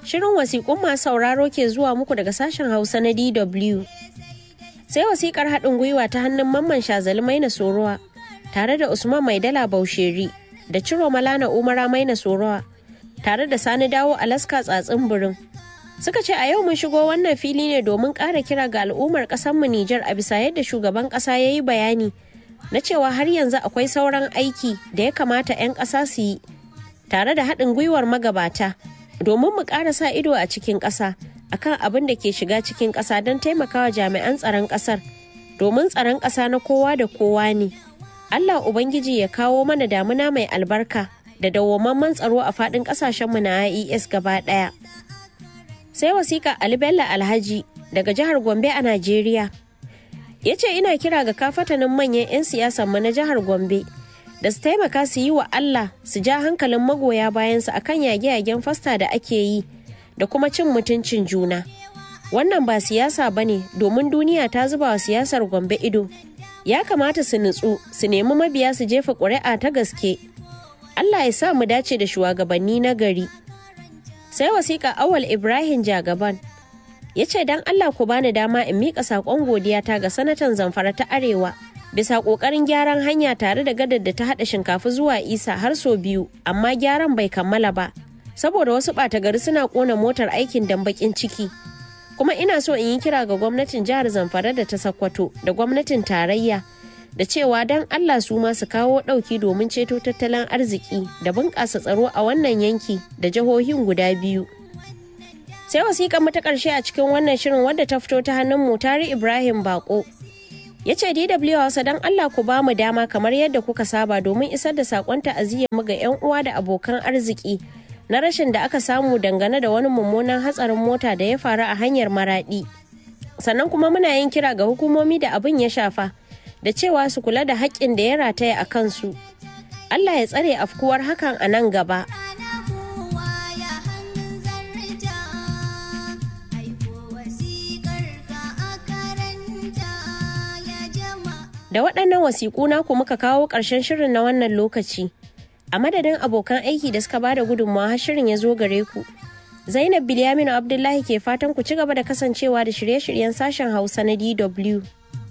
Shirin wasiƙun masu sauraro ke zuwa muku daga sashen Hausa na DW. Sai wasiƙar haɗin gwiwa ta hannun Mamman Shazali Maina Sorowa tare da Usman Maidala Bausheri da Ciro Malana Umara Maina Sorowa tare da Sani Dawo Alaska Tsatsin Birin. Suka ce a yau mun shigo wannan fili ne domin ƙara kira ga al'ummar ƙasarmu Nijar a bisa yadda shugaban ƙasa ya yi bayani na cewa har yanzu akwai sauran aiki da ya kamata 'yan ƙasa su yi tare da haɗin gwiwar magabata domin mu ƙara sa ido a cikin ƙasa akan abin da ke shiga cikin ƙasa don taimakawa jami'an tsaron ƙasar domin tsaron ƙasa na kowa da kowa ne Allah Ubangiji ya kawo mana damuna mai albarka da dawwamamman tsaro a faɗin ƙasashenmu na IES gaba ɗaya. Sai wasiƙa Ali Bello Alhaji daga jihar Gombe a Najeriya. Ya ce ina kira ga kafatanin manyan 'yan siyasanmu na jihar Gombe da su taimaka su yi wa Allah su ja hankalin magoya bayansu akan yage-yagen fasta da ake yi da kuma cin mutuncin juna. Wannan ba siyasa ba ne domin duniya ta zuba wa siyasar Gombe ido. Ya kamata su nutsu su nemi mabiya su jefa ƙuri'a ta gaske. Allah ya sa mu dace da shugabanni na gari. Sai wasiƙa awal Ibrahim Jagaban ya ce don Allah ku bani dama in miƙa saƙon godiyata ga sanatan zamfara ta Arewa. bisa ƙoƙarin gyaran hanya tare da gadar da ta haɗa shinkafa zuwa isa har sau biyu amma gyaran bai kammala ba saboda wasu ɓata gari suna ƙona motar aikin dan baƙin ciki kuma ina so in yi kira ga gwamnatin jihar zamfara da ta sakkwato da gwamnatin tarayya da cewa don allah su ma su kawo ɗauki domin ceto tattalin arziki da bunƙasa tsaro a wannan yanki da jihohin guda biyu sai wasiƙar ta ƙarshe a cikin wannan shirin wadda ta fito ta hannun mutari ibrahim bako ya ce dw hausa don allah ku ba mu dama kamar yadda kuka saba domin isar da sakon ta'aziyyar mu ga 'yan uwa da abokan arziki na rashin da aka samu dangane da wani mummunan hatsarin mota da ya faru a hanyar maradi sannan kuma muna yin kira ga hukumomi da abin ya shafa da cewa su kula da haƙƙin da ya rataya a kansu allah ya tsare afkuwar hakan a nan gaba Da waɗannan wasiƙu naku muka kawo ƙarshen shirin na wannan lokaci. A madadin abokan aiki da suka bada gudunmawa har shirin ya zo gare ku. Zainab Bilyaminu Abdullahi ke fatan ku ci gaba da kasancewa da shirye-shiryen sashen Hausa na DW.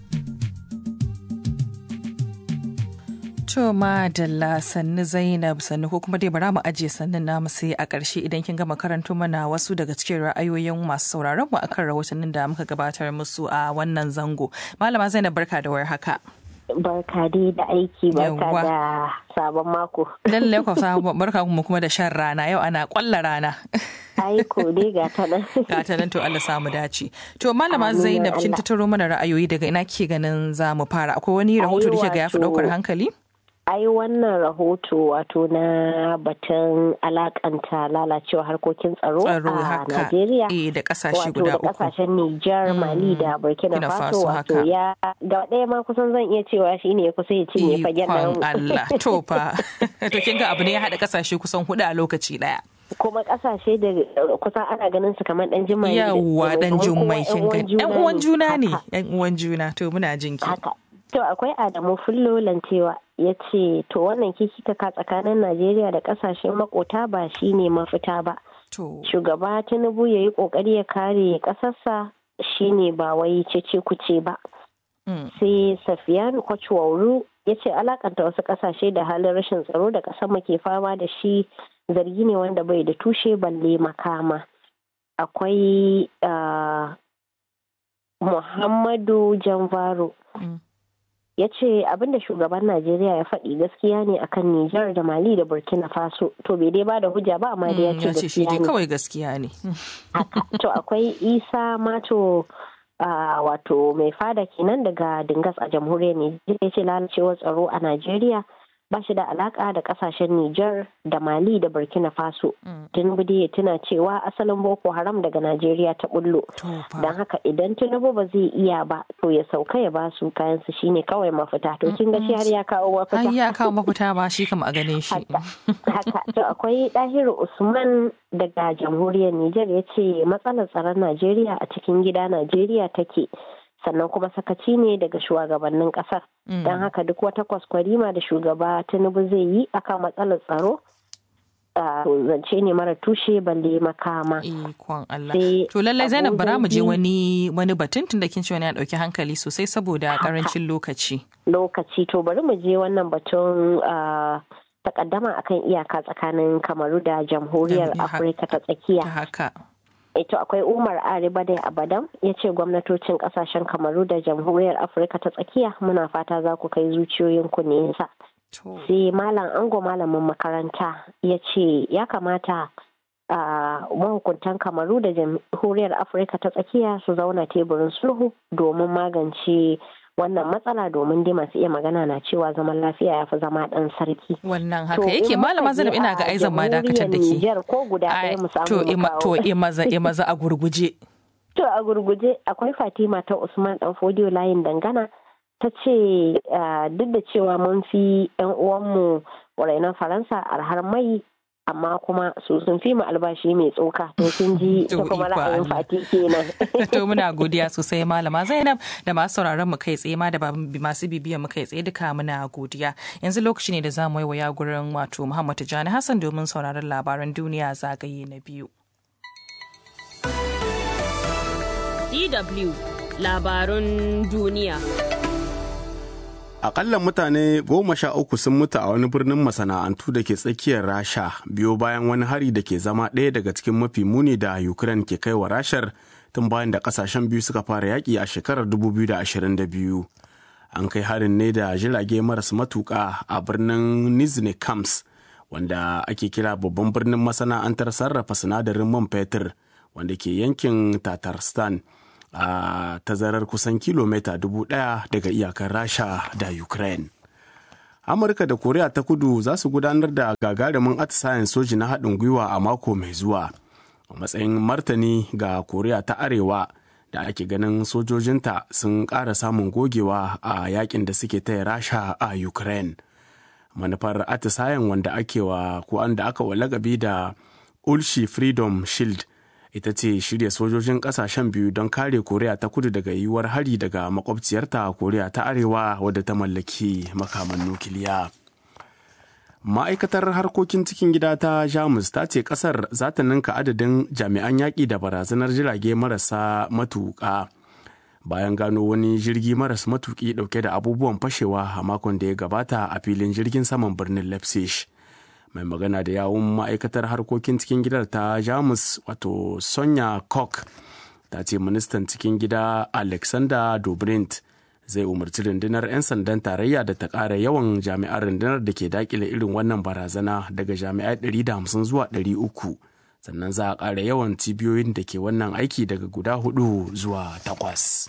To madalla sannu Zainab sannu ko kuma dai bara mu ajiye sannin namu sai a ƙarshe idan kin gama karanto mana wasu daga cikin ra'ayoyin masu sauraron mu akan rahotannin da muka gabatar musu a wannan zango. Malama Zainab barka da war haka. Barka dai da aiki barka da sabon mako. Lalle ku sabon barka kuma kuma da shan rana yau ana kwalla rana. Aiko dai ga ta nan. Ga ta nan to Allah samu dace. To malama Zainab kin tattaro mana ra'ayoyi daga ina ke ganin za mu fara akwai wani rahoto da ke ga ya fi ɗaukar hankali? ai wannan rahoto wato na batun alakanta lalacewa harkokin tsaro a Najeriya da kasashe guda uku wato da kasashen Nijar Mali da Burkina Faso wato ya da ɗaya ma kusan zan iya cewa shine ya kusa ya cinye fagen nan Allah to fa to kin ga abu ne ya haɗa kasashe kusan hudu a lokaci ɗaya kuma kasashe da kusan ana ganin su kamar dan jimai yawwa dan jummai kin ga yan uwan juna ne yan uwan juna to muna jinki haka To akwai Adamu Fullo Lantewa ya ce to wannan kikikaka tsakanin Najeriya da kasashen makota ba shi ne mafita ba. Shugaba Tinubu ya yi kokari ya kare kasarsa shi ne ba wai cece kuce ba. Sai Safiyanu Kwachuwauru ya ce alakanta wasu kasashe da halin rashin tsaro da kasar ke fama da shi zargi ne wanda bai da tushe balle makama. Akwai Muhammadu Janvaro. ya ce abinda shugaban najeriya ya faɗi gaskiya ne akan nijar da mali da burkina faso to bai dai bada hujja ba amma da ya ce gaskiya ne kawai gaskiya ne to akwai isa mato wato mai fada kenan daga dingas a jamhuriyar nijar ya ce lalacewar tsaro a najeriya ba shi da alaka da kasashen Nijar da Mali da Burkina Faso. Tinubu ya tuna cewa asalin Boko Haram daga Najeriya ta bullo. Don haka idan Tinubu ba zai iya ba to ya sauka ya ba su kayan su shine kawai mafita. To kin ga shi har ya kawo mafita. Har ya kawo mafita ba shi kam a ganin shi. Haka to akwai Dahiru Usman daga jamhuriyar Nijar ya ce matsalar tsaron Najeriya a cikin gida Najeriya take. sannan kuma sakaci ne daga shugabannin kasar don haka duk wata kwaskwarima da shugaba tinubu zai yi akan matsalar tsaro zance ne mara tushe balle makama. Ikon Allah. To lallai Zainab bara mu je wani wani batun tun da kin ce wani ya dauki hankali sosai saboda karancin lokaci. Lokaci to bari mu je wannan batun takaddama akan iyaka tsakanin Kamaru da Jamhuriyar Afirka ta tsakiya. Haka. Ito akwai Umar Aribade Abadam ya ce gwamnatocin kasashen Kamaru da Jamhuriyar Afirka ta tsakiya muna fata za ku kai zuciyoyinku nesa. sai malam ango malamin makaranta ya ce ya kamata a mahukuntan kamaru da jamhuriyar afirka ta tsakiya su zauna teburin sulhu domin magance wannan matsala domin dai masu iya magana na cewa zaman lafiya ya fi zama dan sarki. Wannan haka yake malama Zainab ina ga aizan ma dakatar da ke. ko guda ɗaya mu samu To to e maza e maza a gurguje. To a gurguje akwai Fatima ta Usman dan Fodiyo layin dangana ta ce duk da cewa mun fi 'yan uwanmu rainon faransa arhar mai amma kuma su sun fi mu albashi mai tsoka to sun ji ta kuma ra'ayin fati kenan. to muna godiya sosai malama zainab da masu sauraron mu kai tsaye ma da masu bibiyan mu kai tsaye duka muna godiya yanzu lokaci ne da za mu yi waya gurin wato muhammad tijjani hassan domin sauraron labaran duniya zagaye na biyu. DW labarun duniya. Akalla mutane goma sha uku sun mutu a wani birnin masana'antu da ke tsakiyar Rasha biyo bayan wani hari da ke zama ɗaya daga cikin mafi muni da Ukraine ke kai wa Rashar tun bayan da ƙasashen biyu suka fara yaƙi a shekarar 2022. An kai harin ne da jirage maras matuƙa a birnin Nizhny Kams wanda ake kira babban birnin masana'antar sarrafa sinadarin man fetur wanda ke yankin Tatarstan. a tazarar kusan kilomita dubu ɗaya daga iyakar rasha da ukraine amurka da koriya ta kudu za su gudanar da gagarumin atisayen soji na haɗin gwiwa a mako mai zuwa a matsayin martani ga koriya ta arewa da ake ganin sojojinta sun ƙara samun gogewa a yakin da suke taya rasha a ukraine manufar atisayen wanda ake wa ko da aka wa lagabi da ulshi freedom shield ita ce shirya sojojin kasashen biyu don kare koriya ta kudu daga yiwuwar hari daga makwabciyarta koriya ta arewa wadda ta mallaki makaman nukiliya ma'aikatar harkokin cikin gida ta jamus ta ce kasar za ta ninka adadin jami'an yaƙi da barazanar jirage marasa matuƙa bayan gano wani jirgi maras matuƙi ɗauke da abubuwan fashewa a makon da ya gabata a filin jirgin saman birnin leipzig mai magana da yawun ma'aikatar harkokin cikin gidar ta jamus wato sonya koch ta ce ministan cikin gida alexander dobrindt zai umarci rundunar 'yan sandan tarayya da ta ƙara yawan jami'an rundunar da ke dakile irin wannan barazana daga jami'ai 150 zuwa 300 sannan za a ƙara yawan cibiyoyin da ke wannan aiki daga guda hudu zuwa takwas.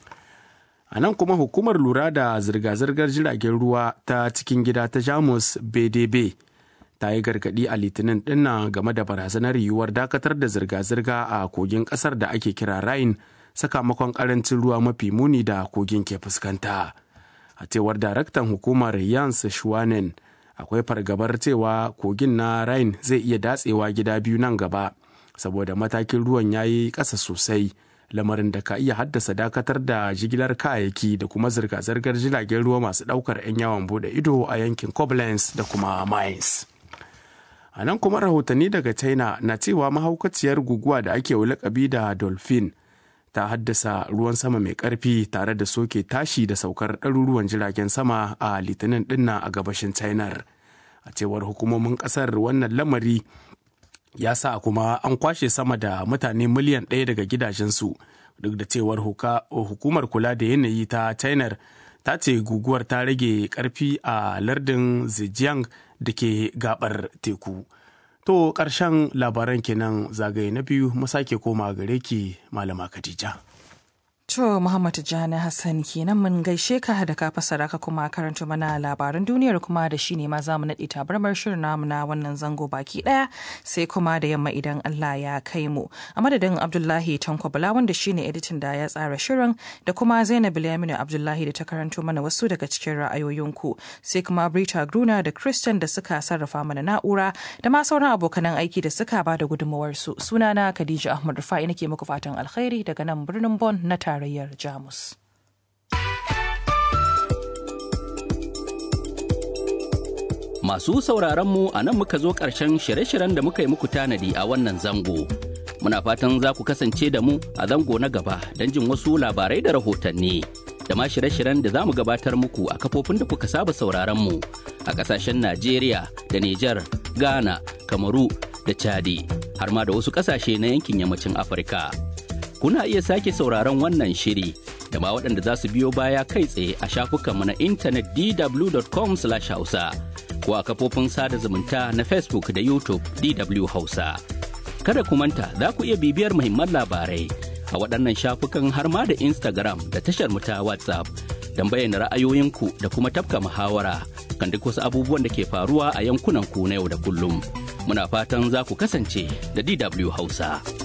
a nan kuma hukumar lura da zirga-zirgar jiragen ruwa ta cikin gida ta jamus bdb ta yi gargaɗi a litinin dinnan game da barazanar yiwuwar dakatar da zirga-zirga a kogin ƙasar da ake kira rhine sakamakon ƙarancin ruwa mafi muni da kogin ke fuskanta a cewar daraktan hukumar yans schwanen akwai fargabar cewa kogin na rhine zai iya datsewa gida biyu nan gaba saboda matakin ruwan ya yi ƙasa sosai lamarin da ka iya haddasa dakatar da jigilar kayayyaki da kuma zirga-zirgar jiragen ruwa masu ɗaukar 'yan yawon bude ido a yankin koblenz da kuma mainz a nan kuma rahotanni daga china na cewa mahaukaciyar guguwa da ake lakabi da dolphin ta haddasa ruwan sama mai karfi tare da soke tashi da saukar ɗaruruwan jiragen sama a litinin dinna a gabashin china a cewar hukumomin ƙasar wannan lamari ya sa kuma an kwashe sama da mutane miliyan ɗaya daga gidajensu duk da cewar hukumar kula da yanayi ta china ta ce guguwar ta rage karfi a lardin zhejiang da ke gabar teku to ƙarshen labaran kenan zagaye na biyu mu sake koma gare ki malama khadija To Muhammad Jani Hassan kenan mun gaishe ka da ka fasara ka kuma karanta mana labaran duniyar kuma da shi ne ma za mu naɗe tabarmar shirin namu na wannan zango baki ɗaya sai kuma da yamma idan Allah ya kai mu. A madadin Abdullahi Tanko Bala wanda shi ne editin da ya tsara shirin da kuma Zainab Bilyaminu Abdullahi da ta karanto mana wasu daga cikin ra'ayoyinku sai kuma Brita Gruna da Christian da suka sarrafa mana na'ura da ma sauran abokanan aiki da suka ba da gudunmawarsu. Sunana Khadija Ahmad Rufa'i nake muku fatan alkhairi daga nan birnin Bon na tare tarayyar Jamus. Masu sauraronmu a nan muka zo ƙarshen shirye-shiryen da muka yi muku tanadi a wannan zango. Muna fatan za ku kasance da mu a zango na gaba don jin wasu labarai da rahotanni. Da ma shirye-shiryen da za mu gabatar muku a kafofin da kuka saba sauraronmu a ƙasashen Najeriya da Nijar, Ghana, Kamaru da Chadi, har ma da wasu ƙasashe na yankin yammacin Afirka. Kuna iya sake sauraron wannan shiri da ma waɗanda za su biyo baya kai tsaye a shafukanmu na intanet dw.com/hausa. ko a kafofin sada zumunta na Facebook da YouTube DW Hausa. Kada ku manta za ku iya bibiyar muhimman labarai a waɗannan shafukan har ma da Instagram da tashar mu ta WhatsApp don bayyana ra'ayoyinku da kuma tafka muhawara kan duk wasu abubuwan da ke faruwa a yankunan ku na yau da kullum. Muna fatan za ku kasance da DW Hausa.